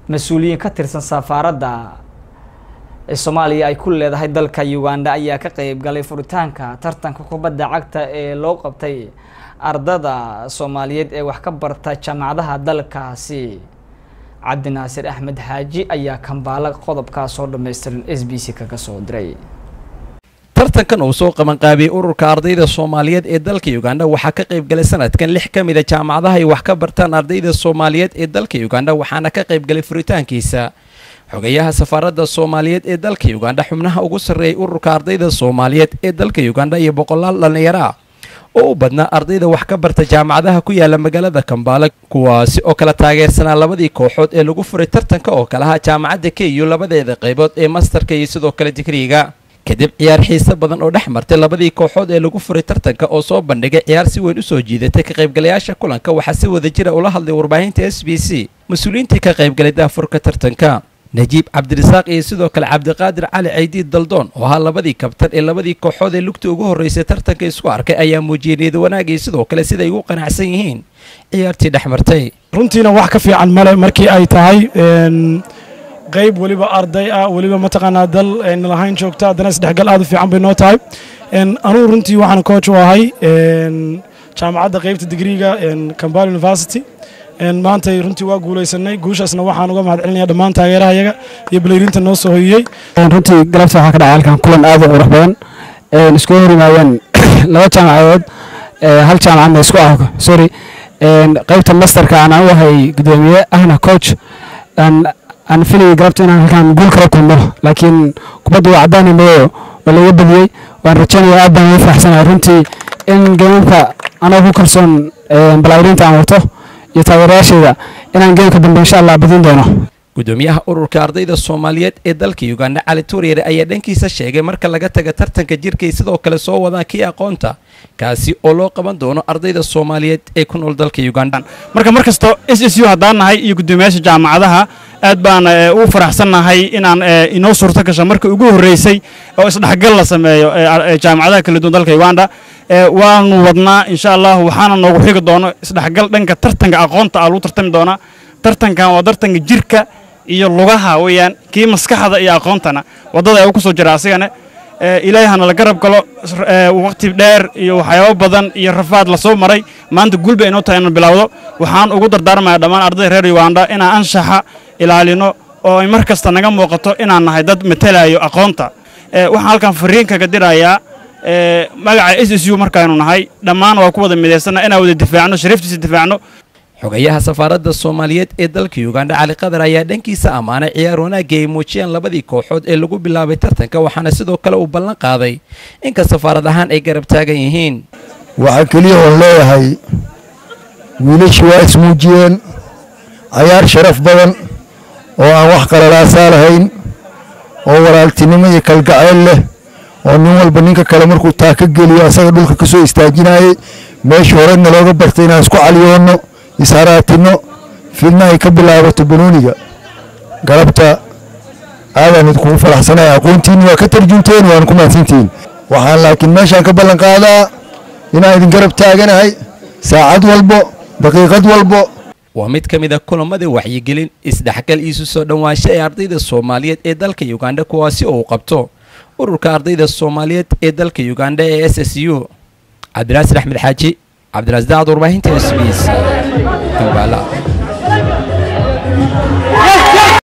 mas-uuliyiin ka tirsan safaaradda ee soomaaliya ay ku leedahay dalka uganda ayaa ka qeyb galay furitaanka tartanka kubadda cagta ee loo qabtay ardada soomaaliyeed ee wax ka barta jaamacadaha dalkaasi cabdinaasir axmed xaaji ayaa kambaala qodobkaas oo dhammaystiran s b c kaga soo diray tartankan uu soo qabanqaabiyey ururka ardayda soomaaliyeed ee dalka uganda waxaa ka qayb galay sanadkan lix ka mid a jaamacadaha ay wax ka bartaan ardayda soomaaliyeed ee dalka uganda waxaana ka qayb galay furitaankiisa xogayaha safaaradda soomaaliyeed ee dalka uganda xubnaha ugu sarreeyay ururka ardayda soomaaliyeed ee dalka uganda iyo boqolaal dhallinyaro ah oo u badnaa ardayda wax ka barta jaamacadaha ku yaala magaalada kambaala kuwaasi oo kala taageersanaa labadii kooxood ee lagu furay tartanka oo kalaha jaamacadda ku labadeeda qaybood ee mastarka iyo sidoo kale digriiga kadib ciyaar xiise badan oo dhex martay labadii kooxood ee lagu furay tartanka oo soo bandhigay ciyaar si weyn usoo jiidatay ka qaybgalayaasha kulanka waxaa si wada jira ula hadlay warbaahinta s b c mas-uuliyiintii ka qaybgalay daafurka tartanka najiib cabdirasaaq iyo sidoo kale cabdiqaadir cali caydiid daldoon oo ahaa labadii kabtan ee labadii kooxood ee lugta ugu horreysay tartanka isku arkay ayaa muujiyey niyada wanaag iyo sidoo kale siday ugu qanacsan yihiin ciyaartii dhex martay runtiina wax ka fiican male markii ay tahay qayb weliba arday ah weliba mataqaanaa dal nalahayn joogta haddana isdhexgal aad u fiican bay noo tahay anugu runtii waxaan coach u ahay jaamacadda qaybta digriiga cambal university maantay runtii waa guulaysanay guushaasna waxaan uga mahad celinaya dhammaan taageerahayaga iyo baleyrinta noo soo hoyiyey runtii galabta waxaa ka dhacay halkan kulan aad u qurux badan isku hor yimaadeen laba jaamacadood hal jaamacadna isku ah sorry qaybta masterka aan u ahay gudoomiye ahna coach aan filayay galabta inaan halkan guul kala kulmo laakiin kubadda waa caddaani madow oo laga badiyey waan rajaynaya aad baan ugu faraxsanahay runtii in geemamka anoo ku kalsoon balaayirinta aan wato iyo taageerayaasheeda inaan geemka dambe insha allah badin doono gudoomiyaha ururka ardayda soomaaliyeed ee dalka uganda cali turyere ayaa dhankiisa sheegay marka laga taga tartanka jirkay sidoo kale soo wadaan kii aqoonta kaasi oo loo qaban doono ardayda soomaaliyeed ee ku nool dalka uganda marka mar kasta s s u haddaan nahay iyo gudoomiyaasha jaamacadaha aad baan ugu faraxsannahay inaan inoo suurto gasho markii ugu horreysay oo isdhexgal la sameeyo jaamacadaha kala duwan dalka uganda waanu wadnaa insha allah waxaana noogu xigi doono isdhexgal dhanka tartanka aqoonta ah lagu tartami doonaa tartankan waa tartanka jirka iyo lugaha weeyaan kii maskaxda iyo aqoontana waddada ay ku soo jira asigana ilaahay hana la garab galo waqti dheer iyo waxyaabo badan iyo rafaad lasoo maray maanta gulba inoo tahay inaan bilowdo waxaan ugu dardaarmaya dhammaan ardayda reer uganda inaan anshaxa ilaalino oo ay mar kasta naga muuqato inaan nahay dad matalayo aqoonta waxaan halkan fariin kaga dirayaa magaca s s u markaaynu nahay dhammaan waa ku wada midaysanna inaan wada difaacno shariiftiisa difaacno xogayaha safaaradda soomaaliyeed ee dalka uganda cali qadar ayaa dhankiisa ammaanay ciyaar wanaagii ay muujiyeen labadii kooxood ee lagu bilaabay tartanka waxaana sidoo kale uu ballan qaaday inka safaarad ahaan ay garab taagan yihiin waxaa keliya oon leeyahay wiilashii waa ismuujiyeen cayaar sharaf badan oo aan wax qalalaasaa lahayn oo walaaltinimo iyo kalgacayl leh oo nin walba ninka kale markuu taa ka geliyo asaga dhulka ka soo istaajinayay meeshii horena looga bartay inaan isku caliyoonno isharaatino fidna ay ka bilaabato banooniga galabta aadaan idinkugu faraxsanaya aqoontiinni waa ka tarjunteen waan ku mahadsantihiin waxaan laakiin meeshaan ka ballan qaadaa inaan idin garab taaganahay saacad walbo daqiiqad walbo waa mid ka mid a kulamadii waxyigelin isdhexgal iisu soo dhowaansho ee ardayda soomaaliyeed ee dalka uganda kuwaasi oo uu qabto ururka ardayda soomaaliyeed ee dalka uganda ee s s u cabdinaasir axmed xaaji cabdiraasdaacad warbaahinta s b s kambaala